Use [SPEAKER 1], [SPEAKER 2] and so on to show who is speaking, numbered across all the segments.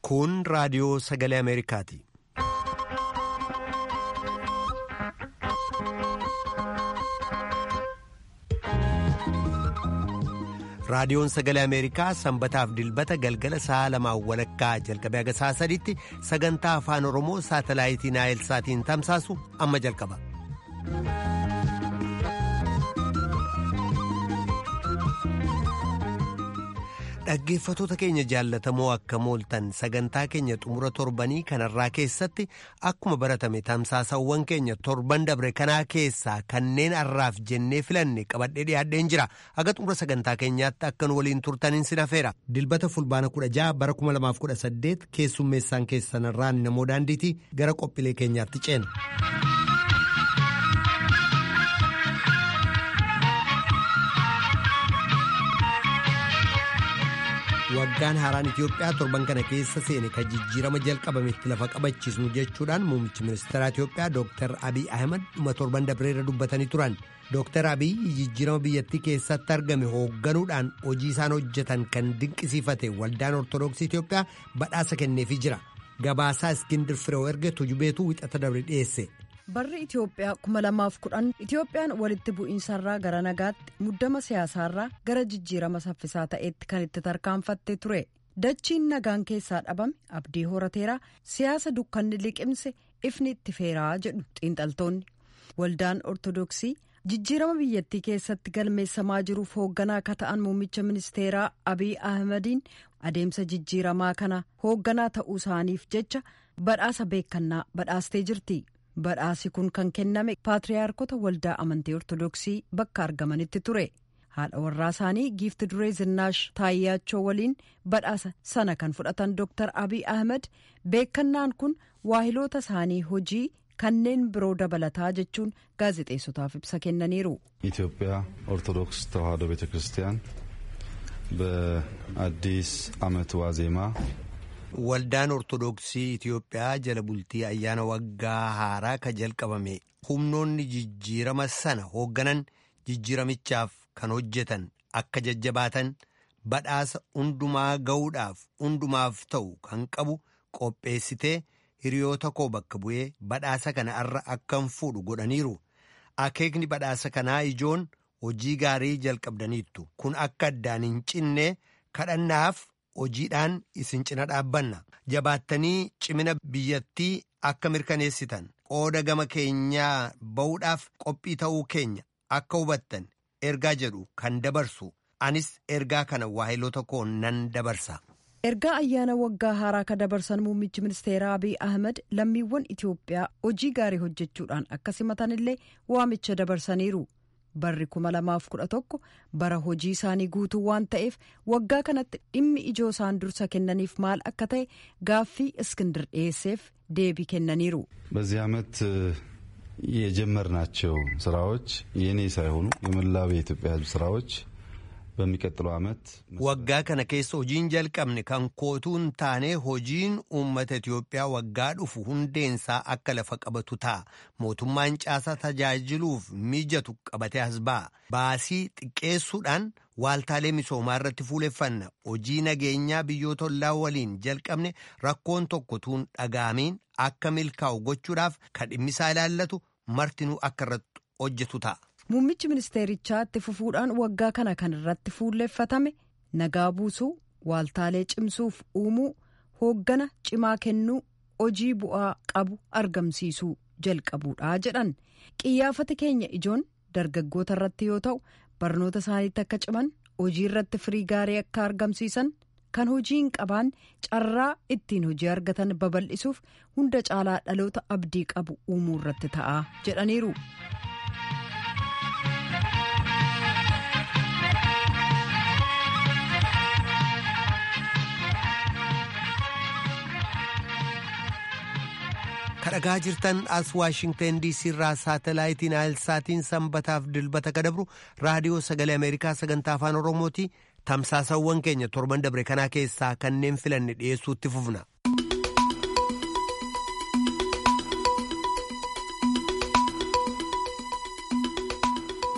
[SPEAKER 1] Kun raadiyoo sagalee Ameerikaati. Raadiyoon sagalee Ameerikaa sanbataaf dilbata galgala sa'a lamaan walakkaa jalqabee haga sa'a sadiitti sagantaa afaan Oromoo saatalaayitii Naayilsaatiin tamsaasu amma jalqaba. Dhaggeeffatoota keenya jaallatamoo akka mooltan sagantaa keenya xumura torbanii kanarraa keessatti akkuma baratame tamsaasawwan keenya torban dabre kanaa keessaa kanneen har'aaf jennee filanne qabadhee dhiyaadheen jira haga xumura sagantaa keenyaatti akkan waliin turtaniin sin hafeera. Dilbata fulbaana kudha jaha bara kuma lamaaf kudha saddeet keessummeessaan keessanirraan namoo daandiitii gara qophiilee keenyaatti ceena. waggaan haaraan Itiyoophiyaa torban kana keessa seene kan jijjiirama jalqabametti lafa qabachiisnu jechuudhaan muummichi ministeeraa Itiyoophiyaa Dr. Abiy Ahmed dhuma torban dabreerra dubbatanii turan. Dr. Abiy jijjiirama biyyattii keessatti argame hoogganuudhaan hojii isaan hojjetan kan dinqisiifate waldaan Ortoodooksii Itiyoophiyaa badhaasa kenneefii jira. Gabaasaa Iskindir Firoo erge tujubeetu wixata dabre dhiyeesse.
[SPEAKER 2] Barri Itiyoophiyaa kuma lamaaf kudhan Itiyoophiyaan walitti bu'iinsarraa gara nagaatti muddama siyaasaarraa gara jijjiirama saffisaa ta'etti kan itti tarkaanfatte ture. Dachiin nagaan keessaa dhabame abdii horateeraa siyaasa dukkanni liqimse ifni itti feeraa jedhu xiinxaltoonni. Waldaan Ortodoksii jijjiirama biyyattii keessatti galmeessamaa jiruuf hoogganaa akka ta'an muummicha ministeeraa Abiy Ahmediin adeemsa jijjiiramaa kana hoogganaa ta'uu isaaniif jecha badhaasa beekannaa badhaastee jirti. Badhaasi kun kan kenname paatriyaarkota waldaa amantii ortodoksii bakka argamanitti ture. Haadha warraa isaanii giifti duree Zinnaash Taayyaachoo waliin badhaasa sana kan fudhatan Dr. Abiy Ahmed beekannaan kun waahiloota isaanii hojii kanneen biroo dabalataa jechuun gaazexeessotaaf ibsa kennaniiru.
[SPEAKER 3] ኢትዮጵያ ኦርቶዶክስ ተዋሕዶ ቤተ ክርስቲያን በአዲስ ዓመት ዋዜማ
[SPEAKER 1] Waldaan Ortoodooksii Itiyoophiyaa jala bultii ayyaana waggaa haaraa ka jalqabame humnoonni jijjiirama sana hoogganan jijjiiramichaaf kan hojjetan akka jajjabaatan badhaasa hundumaa ga'uudhaaf hundumaaf ta'u kan qabu qopheessitee hiriyoota koo bakka bu'ee badhaasa kana irra akkan fuudhu godhaniiru. Akeekni badhaasa kanaa ijoon hojii gaarii jalqabdaniittu kun akka addaan hin cinne kadhannaaf. hojiidhaan isin cina dhaabbanna jabaattanii cimina biyyattii akka mirkaneessitan qooda gama keenyaa ba'uudhaaf qophii ta'uu keenya akka hubattan ergaa jedhu kan dabarsu anis ergaa kana waahiloota koo nan dabarsa.
[SPEAKER 2] ergaa ayyaana waggaa haaraa ka dabarsan muummichi ministeeraa abiy ahmed lammiiwwan itiyoophiyaa hojii gaarii hojjechuudhaan akka simatanillee waamicha dabarsaniiru. barri kuma lamaaf kudha tokko bara hojii isaanii guutuu waan ta'eef waggaa kanatti dhimmi ijoo isaan dursa kennaniif maal akka ta'e gaaffii እስክንድር dhiyeesseef deebii kennaniiru.
[SPEAKER 3] በዚህ ዓመት የጀመርናቸው ስራዎች የኔ ሳይሆኑ የመላው የኢትዮጵያ ሕዝብ ስራዎች በሚቀጥለው ዓመት
[SPEAKER 1] waggaa kana keessa hojiin jalqabne kan kootuun taane hojiin uummata Itiyoophiyaa waggaa dhufu hundeensaa akka lafa qabatu ta'a mootummaan caasaa tajaajiluuf mijatu qabatee as ba'a baasii xiqqeessuudhaan waaltaalee misoomaa irratti fuuleffanna hojii nageenyaa biyyoota ollaa waliin jalqabne rakkoon tokko tuun dhaga'amiin akka milkaa'u gochuudhaaf kan dhimmisaa ilaallatu martinuu akka irratti hojjetu ta'a.
[SPEAKER 2] Muummichi ministeerichaa itti fufuudhaan waggaa kana kan irratti fuulleeffatame nagaa buusuu waaltaalee cimsuuf uumuu hooggana cimaa kennuu hojii bu'aa qabu argamsiisuu jalqabuudha jedhan qiyyaafati keenya ijoon dargaggoota irratti yoo ta'u barnoota isaaniitti akka ciman hojii irratti firii gaarii akka argamsiisan kan hojii hin qabaan carraa ittiin hojii argatan babal'isuuf hunda caalaa dhaloota abdii qabu uumuu irratti ta'a jedhaniiru.
[SPEAKER 1] kadhagaa jirtan as waashingtan diisii irraa saatalaayitii naayilsaatiin sanbataaf dilbata kadabru raadiyoo sagalee ameerikaa sagantaa afaan oromooti tamsaasawwan keenya torban dabre kanaa keessaa kanneen filanne dhiyeessuutti fufna.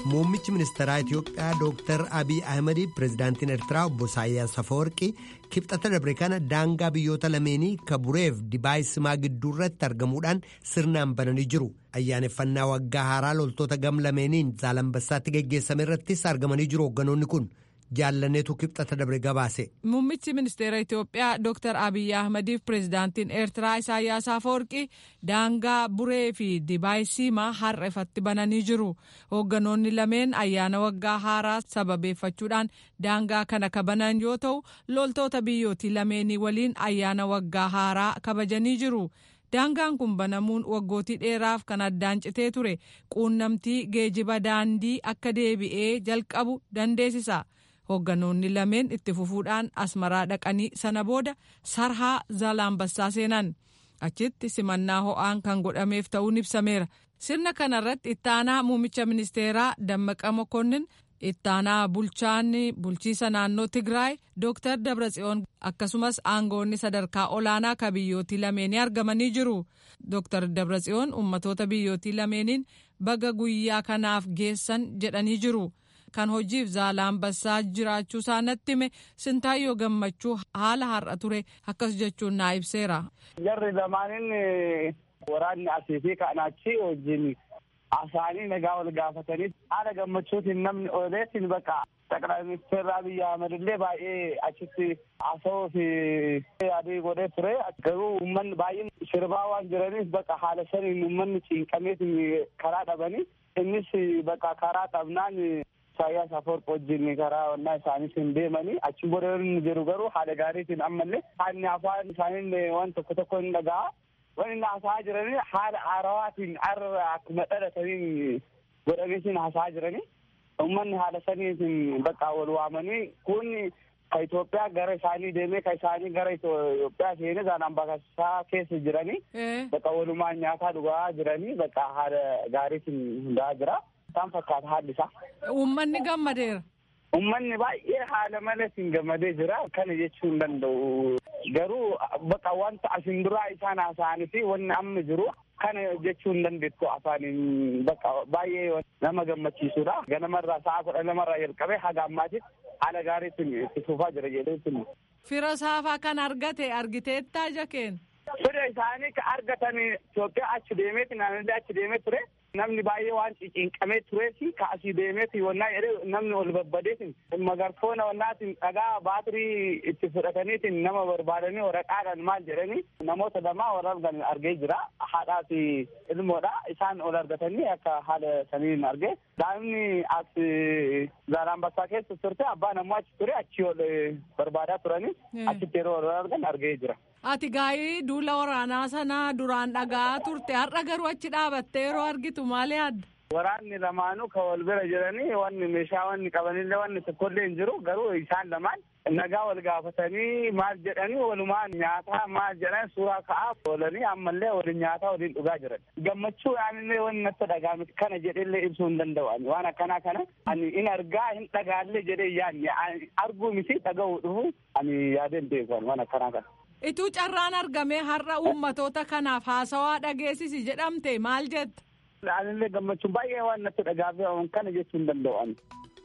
[SPEAKER 1] muummichi ministeeraa itiyoophiyaa dooktar abiy ahmedii pireezidaantiin eertiraa obbo isaayyaas afawarqii kibxata dabre kana daangaa biyyoota lameenii kabureef dibaayisimaa gidduu irratti argamuudhaan sirnaan bananii jiru ayyaaneffannaa waggaa haaraa loltoota gam lameeniin zaalambassaatti geggeessame irrattis argamanii jiru hoogganoonni kun. jaallaneetu kibxata dabre gabaase.
[SPEAKER 4] Muummichi ministeera Itoophiyaa Dr. Abiyyi Ahmadiif pireezidaantiin Eertiraa Isaayyaas Afawarqii daangaa buree fi dibaayisimaa har'a ifatti bananii jiru. Hoogganoonni lameen ayyaana waggaa haaraa sababeeffachuudhaan daangaa kana kabanan yoo ta'u loltoota biyyootii lameenii waliin ayyaana waggaa haaraa kabajanii jiru. daangaan kun banamuun waggootii dheeraaf kan addaan citee ture quunnamtii geejiba daandii akka deebi'ee jalqabu dandeessisa. hoogganoonni lameen itti fufuudhaan asmaraa dhaqanii sana booda sarhaa zaalaambassaa seenan achitti simannaa ho'aan kan godhameef ta'uun ibsameera sirna kanarratti ittaanaa muummicha ministeeraa dammaqa mokonnin ittaanaa bulchaan bulchiisa naannoo tigraay dooktar dabratsiyoon akkasumas aangoonni sadarkaa olaanaa ka biyyootii lameenii argamanii jiru dooktar dabratsiyoon ummatoota biyyootii lameeniin baga guyyaa kanaaf geessan jedhanii jiru. kan hojiif zaalaambassaa jiraachuu isaa natti hime sintaayyoo gammachuu haala har'a ture akkas jechuun naa ibseera.
[SPEAKER 5] Jarri lamaanin waraanni asii fi kaanachi wajjin asaanii nagaa wal gaafatanii haala gammachuutiin namni ooleetiin bakka ጠቅላይ ሚኒስትር አብይ አህመድ illee baay'ee achitti haasawuu fi adii godhee ture garuu uummanni baay'een sirbaa waan jiraniif bakka haala saniin uummanni cinqameet karaa dhabanii innis bakka karaa dhabnaan Isaayyaas Afawarqi wajjin karaa onnaa isaaniis hin deemanii achi booda inni jiru garuu haala gaariitiin ammallee haalli afaan isaanii waan tokko tokko hin dhaga'a. Waan inni haasa'aa jiranii haala haarawaatiin har'a akkuma dhalataniin godhameetiin haasa'aa jiranii. Uummanni haala saniitiin bakka wal waamanii kun ka Itoophiyaa gara isaanii deemee ka isaanii gara Itoophiyaa seenee Zaalaambassaa keessa jiranii bakka walumaan nyaataa dhugaa jiranii bakka haala gaariitiin hundaa'aa jira. Isaan fakkaata haalli isaa.
[SPEAKER 4] Uummanni gammadeera.
[SPEAKER 5] Uummanni baay'ee haala malatiin gammadee jira. Kana jechuu hin danda'u. Garuu bakka wanta asin duraa isaan haasa'anii fi wanni amma jiru kana jechuu hin dandeettu afaaniin bakka baay'ee nama gammachiisudha. Ganamarraa sa'a kudha lamarraa jalqabee haga ammaatitti haala gaariitiin itti fufaa jira jedhee
[SPEAKER 4] Fira saafaa kan argate argiteettaa jakeen.
[SPEAKER 5] Fira isaanii ka argatan Itoophiyaa achi deemeeti naannolee achi deemee ture. Namni baay'ee waan cinqamee tureefi ka asii deemeeti wannaa jedhee namni ol babbadeetiin magarfoona wannaatiin dhagaa baatirii itti fudhataniitiin nama barbaadanii waraqaadhaan maal jedhanii namoota lamaa wal argan argee jira. Haadhaa fi ilmoodha. Isaan ol argatanii akka haala saniin argee. Daa'imni as Zaalaambassaa keessa turte abbaan ammoo achi ture achi ol barbaadaa turanii achitti yeroo wal argan argee jira.
[SPEAKER 4] Ati gaa'ii duula waraanaa sanaa duraan dhagaa turte har'a garuu achi dhaabattee yeroo argitu maal yaadda?
[SPEAKER 5] Waraanni lamaanuu ka wal bira jiranii wanni meeshaa wanni qabanillee wanni tokkollee hin jiru garuu isaan lamaan nagaa wal gaafatanii maal jedhanii walumaan nyaataa maal jedhan suuraa ka'aa oolanii ammallee waliin nyaataa waliin dhugaa jiran. Gammachuu aanillee wanni natti dhagaame kana jedhellee ibsuu hin danda'u ani waan akkanaa kana ani in argaa hin dhagaallee jedhee yaadne arguu miti dhaga'uu dhufu ani yaadeen beeku waan akkanaa kana.
[SPEAKER 4] Ituu carraan argamee har'a uummatoota kanaaf haasawaa dhageessisi jedhamte maal jetta?
[SPEAKER 5] Anillee gammachuun baay'ee waan natti dhagaame kana jechuu hin danda'u ani.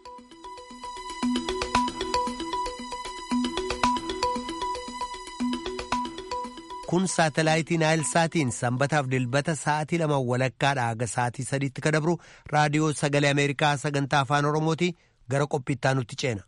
[SPEAKER 1] Kun saatalaayitii Naayilsaatiin sanbataaf dilbata sa'aatii lama walakkaadha haga sa'aatii sadiitti ka dabru raadiyoo sagalee Ameerikaa sagantaa afaan Oromooti gara qophiittaa nutti ceena.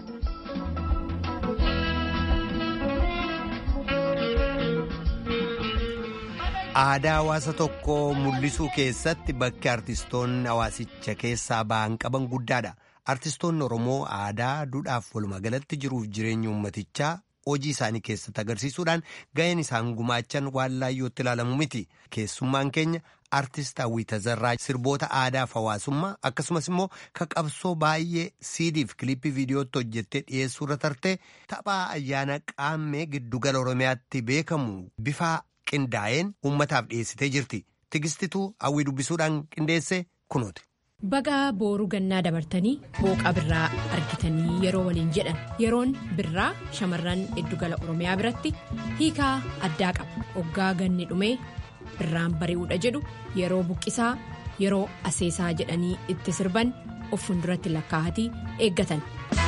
[SPEAKER 1] aadaa hawaasa tokkoo mul'isuu keessatti bakki artistoonni hawaasicha keessaa ba'an qaban guddaadha. Artistoonni Oromoo aadaa duudhaaf walumaa galatti jiruuf jireenya uummatichaa hojii isaanii keessatti agarsiisuudhaan ga'een isaan gumaachan waan laayyootti ilaalamu miti. Keessummaan keenya artist Hawwii Tazarraa sirboota aadaaf hawaasummaa akkasumas immoo ka qabsoo baay'ee siidiif kilippii viidiyootti hojjettee dhiyeessuurra tartee taphaa ayyaana qaammee giddugala Oromiyaatti beekamu bifa qindaa'een uummataaf dhiyeessitee jirti. Tigistituu hawwii dubbisuudhaan qindeesse kunooti.
[SPEAKER 6] Baga booruu gannaa dabartanii booqa birraa argitanii yeroo waliin jedhan yeroon birraa shamarran giddugala oromiyaa biratti hiikaa addaa qaba oggaa ganni dhumee birraan bari'uudha jedhu yeroo buqqisaa yeroo aseesaa jedhanii itti sirban of fuulduratti lakkaa'atii eeggatan.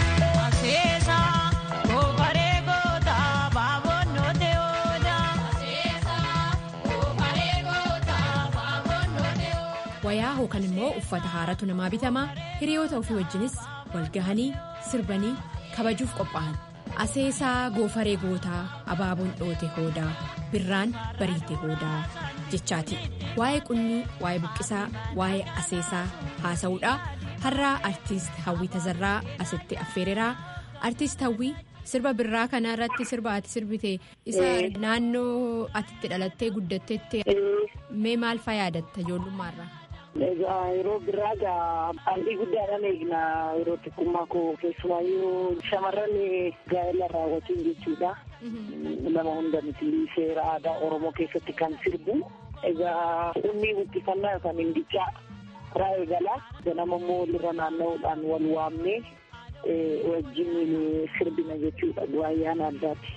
[SPEAKER 6] wayaa hookan immoo uffata haaratu namaa bitamaa hiriyoota ofii wajjinis walgahanii sirbanii kabajuuf qophaa'an aseesaa goofaree gootaa abaaboon dhoote hoodaa birraan bariite hoodaa jechaati waa'ee qunnii waa'ee buqqisaa waa'ee aseesaa haasa'uudha har'aa artiist hawwii tazarraa asitti affeereraa artiist hawwii sirba birraa kana irratti sirba ati sirbite isa naannoo atitti dhalattee guddattetti mee maal faa yaadatta ijoollummaarraa.
[SPEAKER 7] Egaa yeroo biraa egaa hawwii guddaadhaan eegna yeroo xiqqummaa koo keessumaayyuu shamarran gaa'ela raawwatiin jechuudha. Nama hunda miti seera aadaa Oromoo keessatti kan sirbu. Egaa uumni buqqifannaa yookaan hindicaa karaa eegalaa ganama immoo walirra naanna'uudhaan wal waamnee wajjin sirbina jechuudha ayyaana addaati.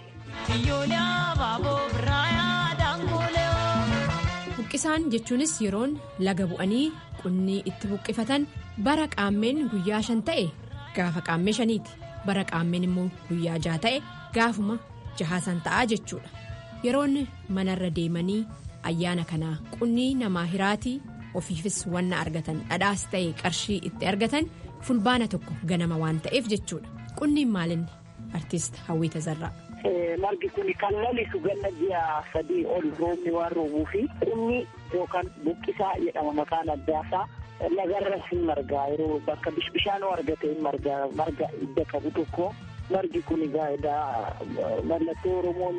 [SPEAKER 6] Buqqisaan jechuunis yeroon laga bu'anii qunnii itti buqqifatan bara qaammeen guyyaa shan ta'e gaafa qaammee shaniiti bara qaammeen immoo guyyaa jaha ta'e gaafuma jahaasan ta'aa jechuudha yeroon manarra deemanii ayyaana kanaa qunnii namaa hiraatii ofiifis wanna argatan dhadhaas ta'e qarshii itti argatan fulbaana tokko ganama waan ta'eef jechuudha qunniin maalinni artiist hawwii tazarraa.
[SPEAKER 7] margi kun kan lalisu ganna ji'a sadii ol roobni waan roobuu fi qunni yookaan buqqisaa jedhama maqaan addaasaa lagarras hin margaa yeroo bakka bishaan argate hin margaa marga idda qabu tokko margi kun egaa mallattoo oromoon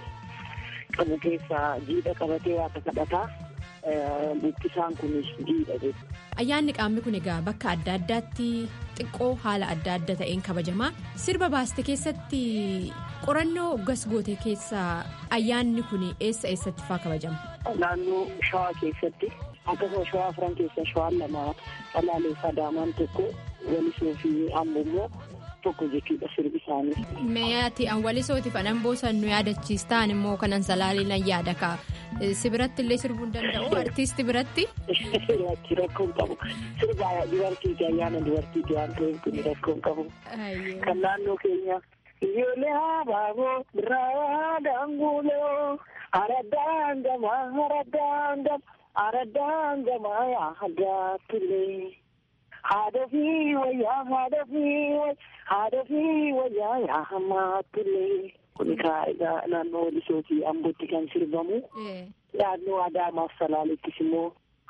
[SPEAKER 7] qabu keessaa jiidha qabatee waaqa kadhataa buqqisaan kunis jiidha jechuudha.
[SPEAKER 6] Ayyaanni qaamni kun egaa bakka adda addaatti xiqqoo haala adda adda ta'een kabajamaa sirba baaste keessatti qorannoo uggas goote keessaa ayyaanni kun eessa eessatti faa kabajama.
[SPEAKER 7] Naannoo shawaa keessatti akkasuma shawaa afran keessa shawaan lama dhalaalee sadaamaan tokko walisoo fi amboo immoo tokko jechuudha sirbi isaanii.
[SPEAKER 6] Meeyaati an walisootiif anan boosan nu yaadachiistaan immoo kanan salaaliin an yaada kaa si biratti illee sirbuu hin danda'u artiisti biratti.
[SPEAKER 7] Rakkoon qabu sirba dubartiiti ayyaana dubartiiti waan ta'eef kun rakkoon qabu. Kan naannoo keenya. Ijoollee habaaboo birraa daanguuloo aradaan gamaa aradaan gamaa aradaan gamaa yaa tullee. Haadha fi wayyaa haadha fi haadha fi wayyaa yaa hammaatullee. Kun egaa naannoo Walisootii Ambootti kan sirbamu. Naannoo Adaamaaf Salaaleettis immoo.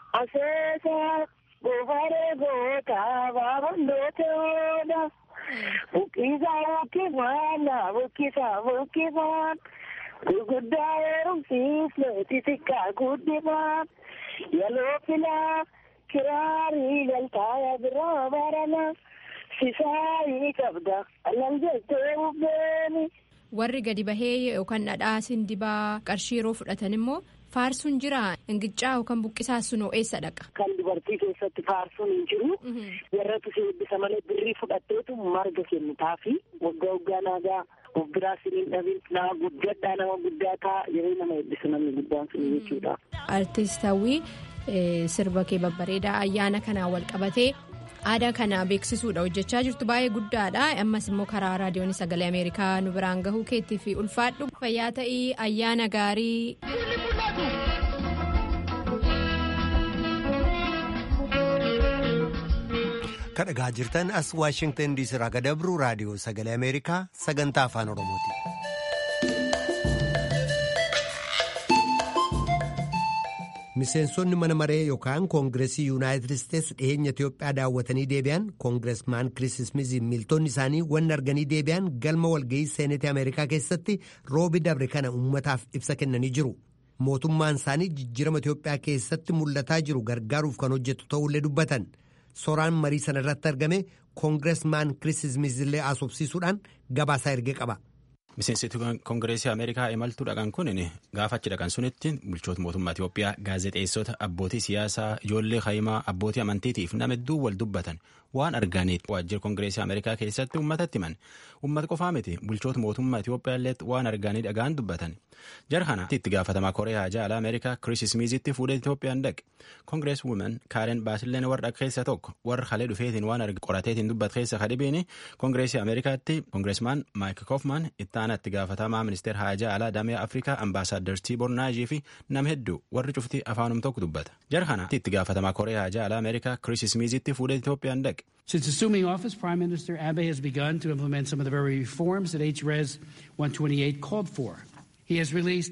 [SPEAKER 7] Aseesaa goofaree gootaa baabandoote oola. Buqqisaa buqqifaan buqqisaa buqqifaan. Gurguddaa heerumsiisne xixiqqaa guddifaan. Yaloo filaa. Kiraarii galtaaya biraa barana sisaayii qabda alal jettee bubbeeni.
[SPEAKER 6] Warri gadi bahee yookaan dhadhaa sindibaa qarshii yeroo fudhatan immoo faarsuun jira ingicaa yookaan buqqisaa sunoo eessa dhaqa.
[SPEAKER 7] Kan dubartii keessatti faarsuun hin jiru. Warratu si eebbisa malee birrii fudhatteetu marga kennitaafi waggaa waggaa naagaa of biraa siniin dhabin nama guddadhaa nama guddaa ta'a yeroo nama eebbisu namni guddaan sun jechuudha.
[SPEAKER 6] Artiist hawwii. sirba kee babbareedaa ayyaana kanaan wal qabatee aadaa kana beeksisuudha hojjechaa jirtu baay'ee guddaadha ammas immoo karaa raadiyoon sagalee ameerikaa nu biraan gahuu keetti fi ulfaadhu fayyaa ta'ii ayyaana gaarii.
[SPEAKER 1] kadhagaa jirtan as waashingtan diisii irraa gadabru raadiyoo sagalee ameerikaa sagantaa afaan oromooti. miseensonni mana maree yookaan koongireesii yuunaayitid isteetsi dhiyeenya itiyoophiyaa daawwatanii deebi'an koongireesmaan kiriis ismiiziin miiltonni isaanii wanni arganii deebi'an galma walga'ii seenetii ameerikaa keessatti roobi dabre kana uummataaf ibsa kennanii jiru mootummaan isaanii jijjiirama itiyoophiyaa keessatti mul'ataa jiru gargaaruuf kan hojjetu ta'ullee dubbatan soraan marii sana irratti argame koongireesmaan kiriis ismiizillee asobsiisuudhaan gabaasaa ergee qaba.
[SPEAKER 8] Miseensitoonni Kongireesii Ameerikaa imaltuu dhaqan kun gaafa achi dhaqan sunitti bulchoota mootummaa Itoophiyaa gaazexeessota abbootii siyaasaa ijoollee kaayimaa abbootii amantiitiif nama hedduu wal dubbatan waan arganiif waajjira Kongireesii Ameerikaa keessatti uummatatti himan. Uummata qofaa miti bulchoota mootummaa Itoophiyaa illee waan arganii dhagaan dubbatan. Jara kana itti gaafatamaa Kooriyaa Jaalaa Ameerikaa Kiriis Smiizitti fuudhee Itoophiyaan dhaqe. Kongirees Wuumen Kaaren Baasilleen warra keessa tokko warra halee dhufeetiin waan arge qorateetiin dubbat keessa kadhibiin Kongireesii Ameerikaatti Kongireesmaan Maayik Koofman itti aanaa itti gaafatamaa ministeer Haajaa Alaa Damee Afrikaa Ambaasaaddar Tiibor Naajii fi nama hedduu warri cufti afaanum tokko dubbata. Jara kana itti gaafatamaa Kooriyaa Haajaa Alaa Ameerikaa Kiriis Smiizitti fuudhee Itoophiyaan dhaqe.
[SPEAKER 9] Since assuming office, Prime Minister Abe has begun to implement some of the very reforms that HRES 128 called for. He has released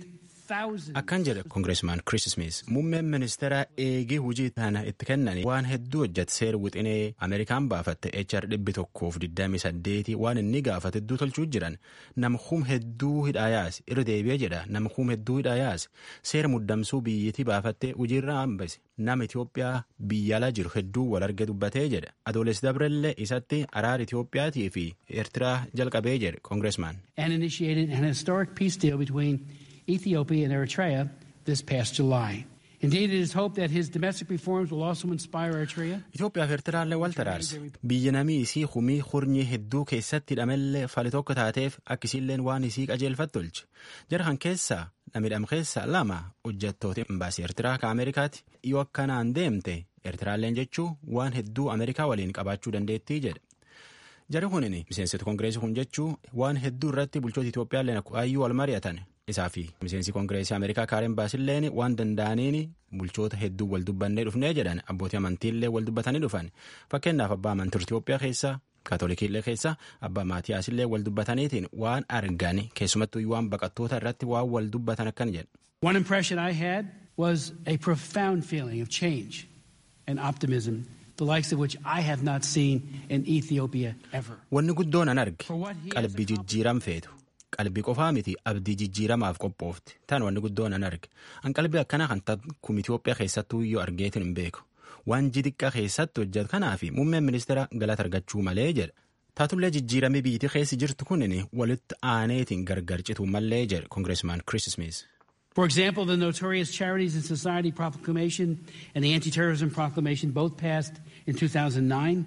[SPEAKER 8] Akkan jedhe Kongireesmaan Kiriis Smiis muummeen ministeera eegii hojii kana itti kennan waan hedduu hojjete seera wixinee Ameerikaan baafatte HR dhibbi tokkoof digdamii saddeeti waan inni gaafate hedduu tolchuu jiran nama hum hedduu hidhaa yaase irra deebi'ee jedha nama hum hedduu hidhaa yaase seera muddamsuu biyyattii baafatte hojiirra hambise nama Itoophiyaa biyya alaa jiru hedduu wal arge dubbatee jedha adoolessi dabrellee isatti araara Itoophiyaatii fi Eertiraa jalqabee jedhe Kongireesmaan.
[SPEAKER 9] And initiated an historic peace deal between Ethiopia and Eritrea this past July. Indeed, it is hoped that his domestic reforms will also inspire Eritrea.
[SPEAKER 8] Itoophiyaa fi Eertiraallee wal taraarse. Biyya namii isii humii hurnii hedduu keessatti hidhamellee fali tokko taateef akkisiilleen waan isii qajeelfatti tolche. Jara kan keessaa namidham keessaa lama hojjettoota imbaasii Eertiraa ka Ameerikaati. Yoo akkanaan deemte Eertiraalleen jechuu waan hedduu Ameerikaa waliin qabaachuu dandeettii jedha. Jari kunin miseensota kongireesii kun jechuu waan hedduu irratti bulchoota Itoophiyaalleen ayyuu wal mari'atan. isaa fi miseensi kongireesii ameerikaa kaaren baasilleen waan danda'aniin bulchoota hedduu wal dubbannee dhufnee jedhan abbootii amantiillee wal dubbatanii dhufan fakkeenyaaf abbaa amantii Itoophiyaa keessa kaatolikiillee keessa abbaa maatiyaasillee wal dubbataniitiin waan argan keessumattuu waan baqattoota irratti waan wal dubbatan akkan jedhu.
[SPEAKER 9] One impression I had was a profound feeling of change and optimism the likes of which I have not seen in Ethiopia ever.
[SPEAKER 8] Wanni guddoon an arge qalbii jijjiiram feetu. qalbii qofaa miti abdii jijjiiramaaf qophoofte tan wanni guddoon an arge an qalbii akkanaa kan kum Itoophiyaa keessattuu iyyuu argeetin hin beeku waan jixiqqaa keessatti hojjetu kanaaf muummeen ministeera galata argachuu malee jedha taatullee jijjiiramee biyyattii keessi jirtu kunin walitti aaneetiin gargar cituu malee jedhe kongireesmaan Kiriis Smiis.
[SPEAKER 9] For example, the notorious Charities and Society Proclamation and the Anti-Terrorism Proclamation both passed in 2009.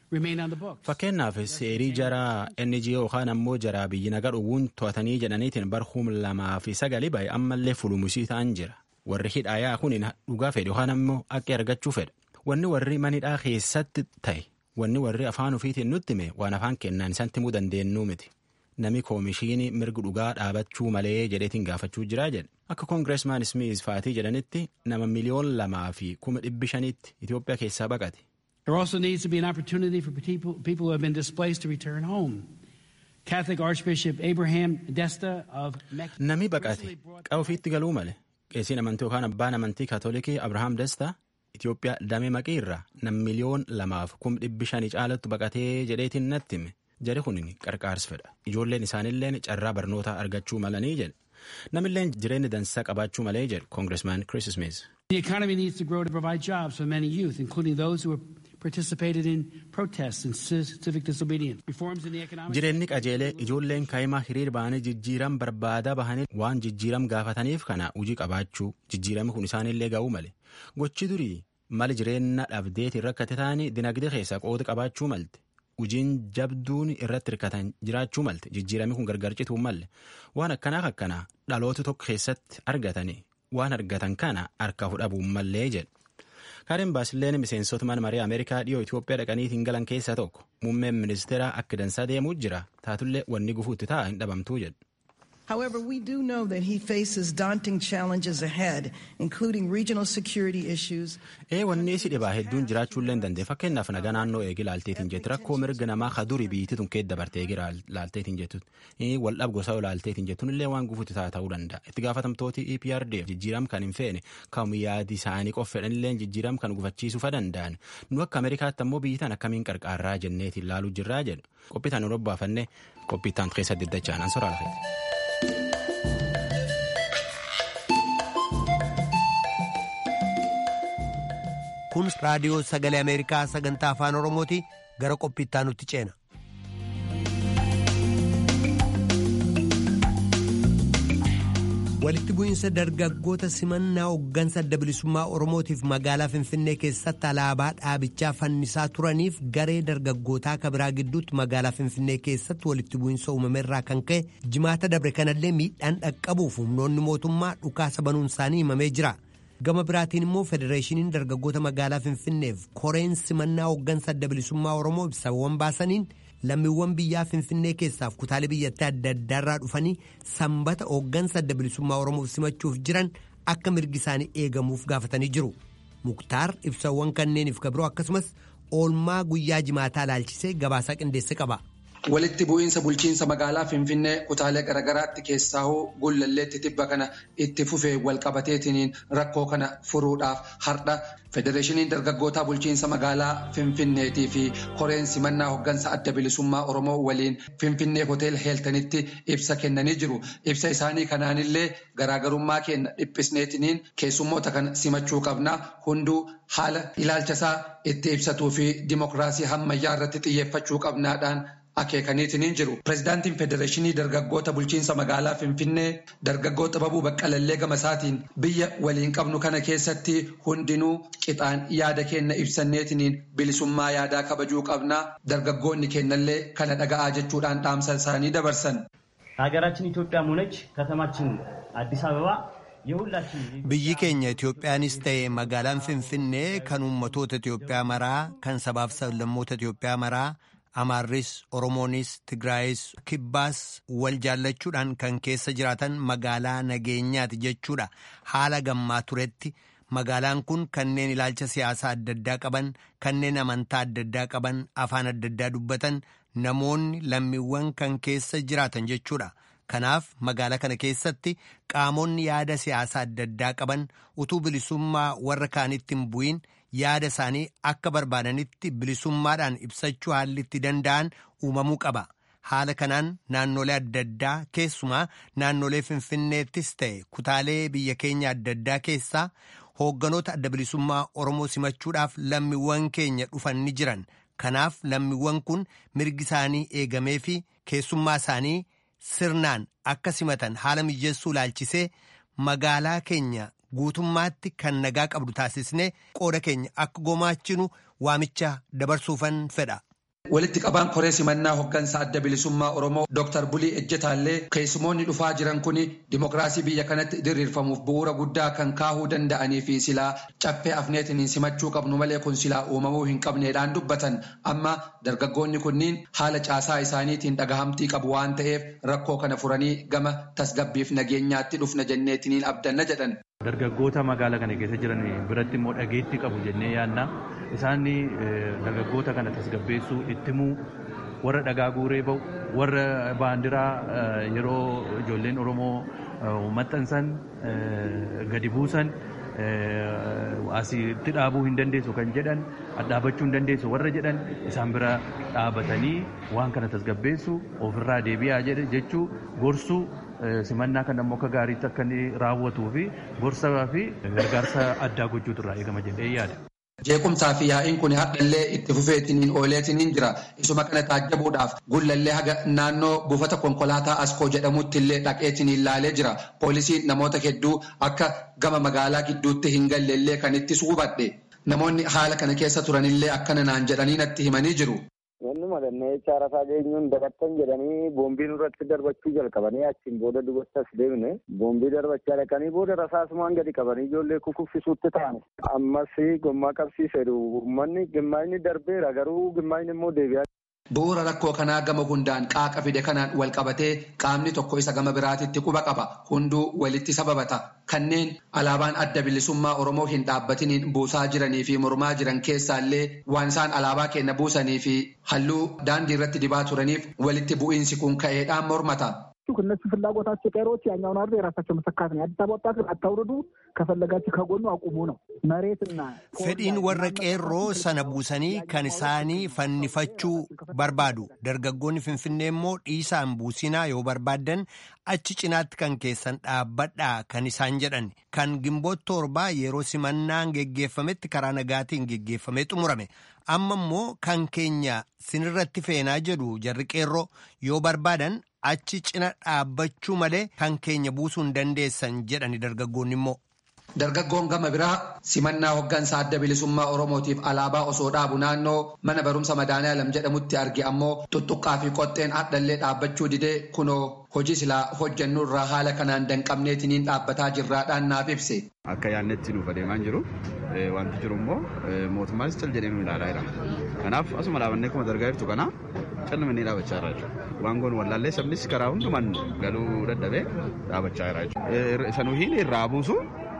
[SPEAKER 8] Fakkeenyaaf seerii jaraa NGO yookaan ammoo jaraa biyyi nagaa dhowwuun to'atanii jedhaniitiin barhum lamaa fi sagalii baay'ee ammallee fulumusii ta'an jira. Warri hidhaayaa kun dhugaa fedhe yookaan ammoo akka argachuu fedha. Wanni warri manidhaa keessatti ta'e wanni warri afaan ofiitiin nutti hime waan afaan kennaan isaan himuu dandeenyu miti. Nami koomishinii mirga dhugaa dhaabachuu malee jedheetiin gaafachuu jiraa jedhe. Akka koongireesmaan Smiis faatii jedhanitti nama miliyoon lamaa fi kuma dhibbi shanitti Itoophiyaa keessaa baqate.
[SPEAKER 9] There also needs to be an opportunity for people, people who have been displaced to return home. Catholic Archbishop Abraham Desta of Mexico.
[SPEAKER 8] Nami baqate qabu ofiitti galuu male qeesiin amantii yookaan abbaan amantii kaatolikii Abrahaam Desta Itoophiyaa damee maqii irraa nam miliyoon lamaaf kum dhibbi shanii caalatti baqatee jedheetiin natti hime jari kun qarqaarsa fedha ijoolleen isaanilleen carraa barnootaa argachuu malanii jedhe namilleen jireenya dansaa qabaachuu malee jedhe koongireesmaan Kiriis Smiis.
[SPEAKER 9] The economy needs to grow to provide jobs for many youth, including those who have participated in protests and civic disobedience. Reforms in the economic
[SPEAKER 8] Jireenyi qajeelee ijoolleen kaa'imaa hiriir ba'anii jijjiiram barbaadaa bahanii waan jijjiiram gaafataniif kana hojii qabaachuu jijjiirami kun isaanillee ga'uu male. Gochi durii mali jireenya dhabdeetiin rakkate ta'anii dinagdee keessaa qooda qabaachuu malte. Hojiin jabduun irratti hirkatan jiraachuu malte jijjiirami kun gargar cituu malle waan akkanaaf akkanaa dhaloota tokko keessatti argatanii waan argatan kana harka fudhabuun mallee jedhe. Kaaren Baasilleen miseensota mana marii Ameerikaa dhiyoo Itoophiyaa dhaqaniitiin galan keessaa tokko muummeen ministeeraa akka dansaa deemuu jira taatullee wanni gufuutti ta'a hin dhabamtuu jedhu.
[SPEAKER 10] However, we do know that he faces daunting challenges ahead, including regional security issues.
[SPEAKER 8] Ee wanni isi dhibaa hedduun jiraachuullee hin dandeenye fakkeenyaaf nagaa naannoo eegi laalteetiin jettu rakkoo mirga namaa kaduri biyyittii tun keessa dabartee eegi laalteetiin jettu wal dhab gosa laalteetiin jettuun illee waan gufuutti ta'a ta'uu danda'a itti gaafatamtooti EPRDF jijjiiram kan hin feene kam yaadi isaanii qof fedhanillee jijjiiram kan gufachiisuu fa danda'an nu akka Ameerikaatti ammoo biyyitaan akkamiin qarqaarraa jenneetiin laaluu jirraa jedhu qophiitaan nu robbaafanne qophiitaan keessa diddachaan an soraa lafeeti.
[SPEAKER 1] kun raadiyoo sagalee ameerikaa sagantaa afaan oromooti gara qophiittaa nutti ceena. walitti bu'iinsa dargaggoota simannaa hooggansa adda bilisummaa oromootiif magaalaa finfinnee keessatti alaabaa dhaabichaa fannisaa turaniif garee dargaggootaa kabiraa gidduutti magaalaa finfinnee keessatti walitti bu'iinsa uumameerraa kan ka'e jimaata dabre kanallee miidhaan dhaqqabuuf humnoonni mootummaa dhukaasa banuun isaanii himamee jira gama biraatiin immoo federeeshiniin dargaggoota magaalaa finfinneef koreen simannaa hooggansa adda bilisummaa oromoo ibsawwan baasaniin. lammiiwwan biyyaa finfinnee keessaaf kutaalee biyyattii adda addaarraa dhufanii sanbata hooggansa adda bilisummaa oromoof simachuuf jiran akka mirgi isaanii eegamuuf gaafatanii jiru muktaar ibsawwan kanneeniif kabiroo akkasumas oolmaa guyyaa jimaataa laalchisee gabaasaa qindeesse qaba.
[SPEAKER 11] walitti bu'iinsa bulchiinsa magaalaa finfinnee kutaalee garaagaraatti keessaahuu gullalleetti tibba kana itti fufee walqabateetiniin rakkoo kana furuudhaaf hardha federeeshiniin dargaggootaa bulchiinsa magaalaa finfinneetii fi koreen simannaa hooggansa adda bilisummaa oromoo waliin finfinnee hotel heeltanitti ibsa kennanii jiru ibsa isaanii kanaanillee garaagarummaa keenya dhiphisneetiniin keessummoota kana simachuu qabna hunduu haala ilaalchasaa itti ibsatuu fi dimokiraasii hammayyaa irratti xiyyeeffachuu qabnaadhaan. akeekaniitiin jiru pirezidaantiin federeeshinii dargaggoota bulchiinsa magaalaa finfinnee dargaggoo xababuu baqqalallee gamasaatiin biyya waliin qabnu kana keessatti hundinuu qixaan yaada keenya ibsanneetiniin bilisummaa yaadaa kabajuu qabnaa dargaggoonni keenyallee kana dhaga'aa jechuudhaan dhaamsa isaanii dabarsan.
[SPEAKER 12] ሀገራችን ኢትዮጵያም ሆነች ከተማችን አዲስ አበባ
[SPEAKER 1] biyyi keenya itoophiyaanis ta'e magaalaan finfinnee kan uummatoota itiyoophiyaa maraa kan sabaaf sablammoota itiyoophiyaa maraa. amaarris oromoonis tigraayis kibbaas wal jaallachuudhaan kan keessa jiraatan magaalaa nageenyaati jechuudha haala gammaa turetti magaalaan kun kanneen ilaalcha siyaasaa adda addaa qaban kanneen amantaa adda addaa qaban afaan adda addaa dubbatan namoonni lammiiwwan kan keessa jiraatan jechuudha kanaaf magaalaa kana keessatti qaamonni yaada siyaasaa adda addaa qaban utuu bilisummaa warra kaanitti hin bu'iin. yaada isaanii akka barbaadanitti bilisummaadhaan ibsachuu haalli itti danda'an uumamuu qaba haala kanaan naannolee adda addaa keessumaa naannolee finfinneettis ta'e kutaalee biyya keenya adda addaa keessaa hoogganoota adda bilisummaa oromoo simachuudhaaf lammiiwwan keenya dhufan ni jiran kanaaf lammiiwwan kun mirgi isaanii eegamee fi keessummaa isaanii sirnaan akka simatan haala mijeessuu laalchisee magaalaa keenya. guutummaatti kan nagaa qabdu taasisnee qooda keenya akka gumaachinu waamicha dabarsuufan fedha.
[SPEAKER 11] Walitti qabaan koree simannaa hooggansa adda bilisummaa Oromoo Dr. Bulii Ejjetaallee keessumoonni dhufaa jiran kun dimokiraasii biyya kanatti diriirfamuuf bu'uura guddaa kan kaahuu danda'anii fi silaa caffee afneetiin simachuu qabnu malee kun silaa uumamuu hin qabneedhaan dubbatan amma dargaggoonni kunniin haala caasaa isaaniitiin dhagahamtii qabu waan ta'eef rakkoo kana furanii gama tasgabbiif nageenyaatti dhufna jenneetiniin abdanna jedhan.
[SPEAKER 13] Dargaggoota magaalaa kana keessa jiran biratti immoo dhageettii qabu jennee yaadna. Isaan dargaggoota kana tasgabbeessuu ittimuu warra dhagaa guuree ba'u warra baandiraa yeroo ijoolleen Oromoo maxxansan gadi buusan asitti dhaabuu hin dandeessu kan jedhan dhaabachuu hin dandeessu warra jedhan isaan bira dhaabatanii waan kana tasgabbeessu ofirraa deebi'aa jechuu gorsuu simannaa kan ammoo akka gaariitti akka inni raawwatuu fi gorsaa fi gargaarsa addaa gochuutu irraa eegama jedhee yaada.
[SPEAKER 11] Jeequmsaa fi yaa'iin kun hadhallee itti fufeetiniin ooleetiniin jira. Isuma kana taajjabuudhaaf gullallee haga naannoo buufata konkolaataa Askoo jedhamutti illee dhaqeetiniin ilaalee jira. Poolisiin namoota hedduu akka gama magaalaa gidduutti hin galleellee kan itti suubadhe. Namoonni haala kana keessa turanillee akkana naan jedhanii natti himanii jiru.
[SPEAKER 14] Wanni madannee jecha rafaa geenyuun dabattan jedhanii boombii nurratti darbachuu jalqabanii achiin booda dubattas deemne boombii darbachaa dhaqanii booda rasaasumaan gadi qabanii ijoollee kukuffisuutti ta'an. Ammas gommaa qabsiisedhu uummanni gimmaayini darbeera garuu gimmaayini immoo deebi'aa.
[SPEAKER 11] Bu'uura rakkoo kanaa gama hundaan qaaqa fide kanaan wal qabatee qaamni tokko isa gama biraatitti quba qaba. Hunduu walitti sababata. Kanneen alaabaan adda bilisummaa Oromoo hin dhaabbatiniin buusaa jiranii fi mormaa jiran keessaallee waan isaan alaabaa keenya buusanii fi halluu daandii irratti dibaa turaniif walitti bu'iinsi kun ka'eedhaan mormata.
[SPEAKER 15] እነሱ ፍላጎታቸው ቀሮች ያኛውን አርዶ የራሳቸው መሰካት ነው። የአዲስ አበባ ወጣት አታውርዱ፣ ከፈለጋችሁ ከጎኑ አቁሙ ነው። መሬትና
[SPEAKER 1] fedhiin warra qeerroo sana buusanii kan isaanii fannifachuu barbaadu dargaggoonni finfinnee immoo dhiisaan buusinaa yoo barbaaddan achi cinaatti kan keessan dhaabbadhaa kan isaan jedhan kan gimboota torbaa yeroo simannaan geggeeffametti karaa nagaatiin geggeeffamee xumurame amma immoo kan keenya sinirratti feenaa jedhu jarri qeerroo yoo barbaadan achi cina dhaabbachuu malee kan keenya buusuu hin dandeessan jedhani dargaggoonni immoo.
[SPEAKER 11] Dargaggoon gama biraa simannaa hoggansa adda bilisummaa Oromootiif alaabaa osoo dhaabu naannoo mana barumsa Madaaniyaalam jedhamutti arge ammoo tuttuqqaa fi qoxxeen addallee dhaabbachuu didee kunoo hojii silaa hojjennu irraa haala kanaan danqabneetiniin dhaabbataa jirraadhaan naaf ibse.
[SPEAKER 16] Akka yaadnetti nuuf adeemaa jiru wanti jiru immoo mootummaanis cal jedhee nu ilaalaa jira. Kanaaf asuma dhaabannee akkuma dargaa jirtu kana callamannee dhaabachaa jira jechuudha. Waan goon wallaallee sabnis karaa hundumaan galuu dadhabee dhaabachaa jira jechuudha. Isa nuyi irraa buusu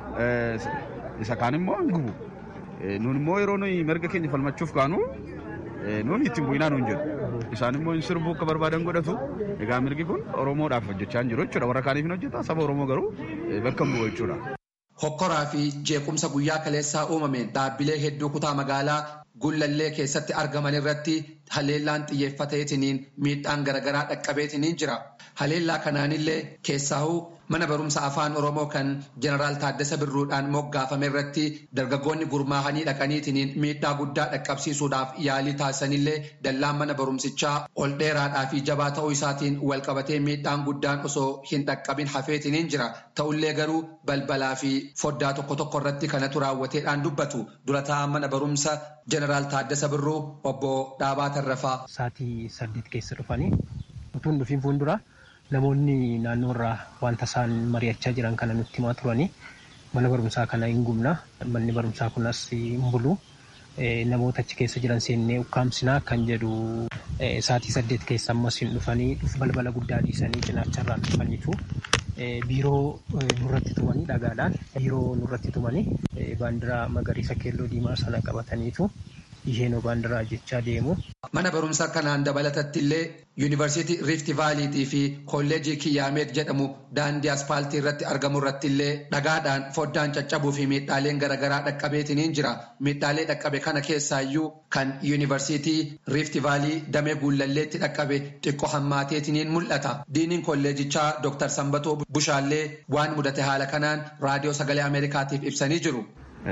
[SPEAKER 16] isa kaan immoo hin gubu. Nuun immoo yeroo nuyi mirga keenya falmachuuf kaanu nuun ittiin bu'inaa nuun jedhu. Isaan immoo hin sirbuu akka barbaadan godhatu. Egaa mirgi kun Oromoodhaaf hojjechaa hin jiru jechuudha. Warra kaaniif hin hojjeta. Saba Oromoo garuu bakka hin bu'u jechuudha.
[SPEAKER 11] Hokkoraa fi jeequmsa guyyaa kaleessaa uumameen dhaabbilee hedduu kutaa magaalaa gullallee keessatti argaman irratti haleellaan xiyyeeffateetiniin miidhaan garaagaraa dhaqqabeetiniin jira. Haleellaa kanaanillee keessaahuu mana barumsa afaan oromoo kan jeneraal Taaddasa Birruudhaan moggaafame irratti dargaggoonni gurmaahanii dhaqaniitiniin miidhaa guddaa dhaqqabsiisuudhaaf yaalii taasisanillee dallaan mana barumsichaa ol dheeraadhaa fi jabaa ta'uu isaatiin walqabatee miidhaan guddaan osoo hin dhaqqabin hafeetiniin jira. Ta'ullee garuu balbalaa fi foddaa tokko tokko irratti kanatu raawwateedhaan dubbatu dura taa'an mana barumsa jeneraal Taaddasa Birruu obbo Dhaabaa Tarrafaa.
[SPEAKER 17] Saatii saddeet keessa dhufanii utuun dhufiin fuuldura namoonni naannoo irraa wanta isaan mari'achaa jiran kana nutti himaa turanii mana barumsaa kana hin gubna manni barumsaa kunas hin bulu namoota achi keessa jiran seennee ukkaamsinaa kan jedhu saatii saddeet keessa ammas hin dhufanii balbala guddaa dhiisanii cinaacharraan dhufaniitu biiroo nurratti tumanii dhagaadhaan biiroo nurratti tumanii baandiraa magariisa keelloo diimaa sana qabataniitu isheenoo baandiraa jechaa deemu.
[SPEAKER 11] Mana barumsaa kanaan dabalatatti illee yuunivarsiitii Riifti Vaaliitii fi kolleejii Kiyyaameet jedhamu daandii aspaaltii irratti argamu irratti illee dhagaadhaan foddaan caccabuu fi miidhaaleen garaagaraa dhaqqabeetiniin jira. Miidhaalee dhaqqabe kana keessaayyuu kan yuunivarsiitii Riifti Vaalii damee guullalleetti dhaqqabe xiqqoo hammaateetiniin mul'ata. Diiniin kolleejichaa Dr. Sambatoo Bushaallee waan mudate haala kanaan raadiyoo sagalee Ameerikaatiif ibsanii jiru.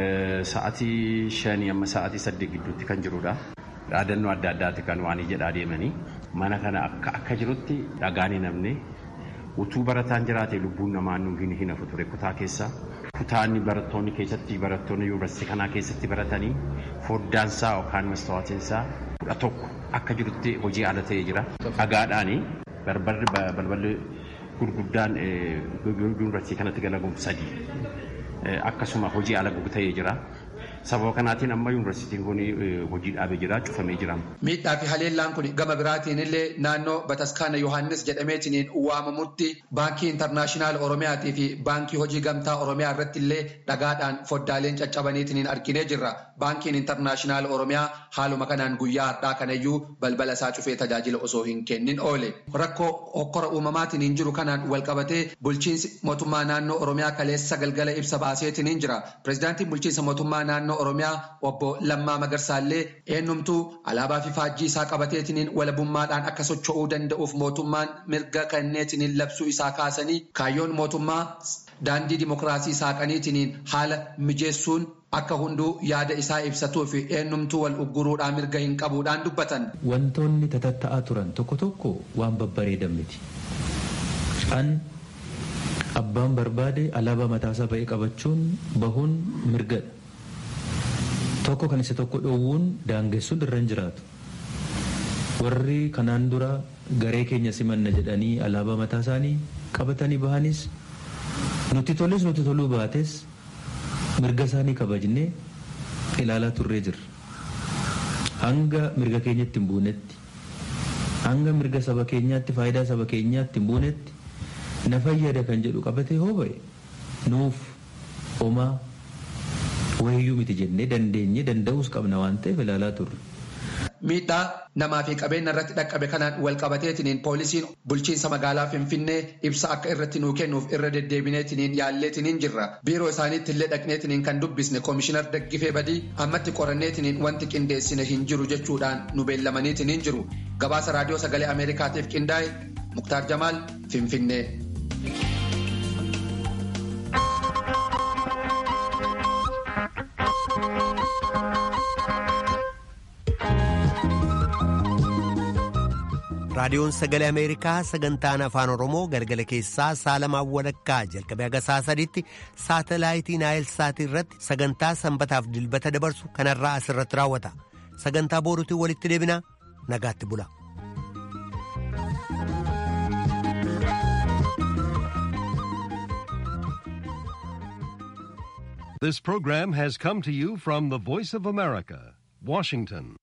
[SPEAKER 18] Sa'aatii shanii amma sa'aatii saddeet gidduutti kan jirudha. Dhaadannoo adda addaati kan waan jedhaa deemanii mana kana akka akka jirutti dhagaan hin hafne utuu barataan jiraate lubbuun namaa nu hin hafu ture kutaa keessa. Kutaanni barattoonni keessatti barattoonni yuunivarsiitii kanaa keessatti baratanii foddaansaa yookaan mastawaatinsaa kudha tokko akka jirutti hojii ala ta'ee jira. Dhagaadhaani barbarri balballi gurguddaan yuunivarsiitii kanatti galaguuf sadii. akkasuma hojii ala ta'ee jira. Sababa kanaatiin amma yuunivarsiitiin kun hojii dhaabee jira, cufamee jira.
[SPEAKER 11] Miidhaa fi haleellaan kun gama biraatiin illee naannoo Bataskaana Yohaannis jedhameetiin waamamutti baankii intarnaashinaal Oromiyaatii fi baankii hojii gamtaa Oromiyaa irratti illee dhagaadhaan foddaaleen caccabaniitiin arginee jirra. Baankiin intarnaashinaal Oromiyaa haaluma kanaan guyyaa har'aa kanayyuu balbala isaa cufee tajaajila osoo hin kennin oole. Rakkoo hokkora uumamaatiin hin jiru kanaan walqabatee bulchiinsi mootummaa naannoo Oromiyaa kaleessa galgala ibsa baaseetiin jira. Pireezidaantiin bulchiinsa mootummaa naannoo Oromiyaa obbo Lammaa Magarsaallee eenyumtuu alaabaa fi faajjii isaa qabateetiin walabummaadhaan akka socho'uu danda'uuf mootummaan mirga kenneetiin labsuu isaa kaasanii kaayyoon mootummaa daandii dimokiraasii saaqaniitiin haala mijeessuun akka hunduu yaada isaa ibsatuu fi eenyumtuu wal ugguruudhaan mirga hin qabuudhaan dubbatan.
[SPEAKER 19] Wantoonni tatatta'aa turan tokko tokko waan babbareedan miti. Kan abbaan barbaade alaabaa mataasaa ba'ee qabachuun bahuun mirgadha. Tokko kan isa tokko dhoowwuun daangessuun irra hin jiraatu. Warri kanaan dura garee keenya simanna jedhanii alaabaa mataa isaanii qabatanii bahanis nuti toles nuti toluu baates mirga isaanii kabajnee ilaalaa turree jirra. Hanga mirga keenyatti hin buunetti hanga mirga saba keenyaatti faayidaa saba keenyaatti hin buunetti na fayyada kan jedhu qabatee hoo ba'e nuuf homaa wayyuu miti jennee dandeenye danda'uus qabna waan ta'eef ilaalaa turre.
[SPEAKER 11] Miidhaa namaa fi qabeenya irratti dhaqqabe kanaan wal qabateetiniin poolisiin bulchiinsa magaalaa Finfinnee ibsa akka irratti nuu kennuuf irra deddeebineetiniin yaalleetiniin jirra. Biiroo isaaniitti illee dhaqneetiniin kan dubbisne koomishinar Daggifee Badii ammatti qoranneetiniin wanti qindeessine hin jiru jechuudhaan nu beellamaniitiniin jiru. Gabaasa raadiyoo sagalee Ameerikaatiif qindaa'e Muktaar Jamaal Finfinnee.
[SPEAKER 1] raadiyoon sagalee ameerikaa sagantaan afaan oromoo galgala keessaa saalamaan walakkaa jalqabee haga saa sadiitti saatalaayitii naayil saatii irratti sagantaa sanbataaf dilbata dabarsu kanarraa asirratti raawwata sagantaa booruutiin walitti deebinaa nagaatti bula.
[SPEAKER 20] This program has come to you from the Voice of America, Washington.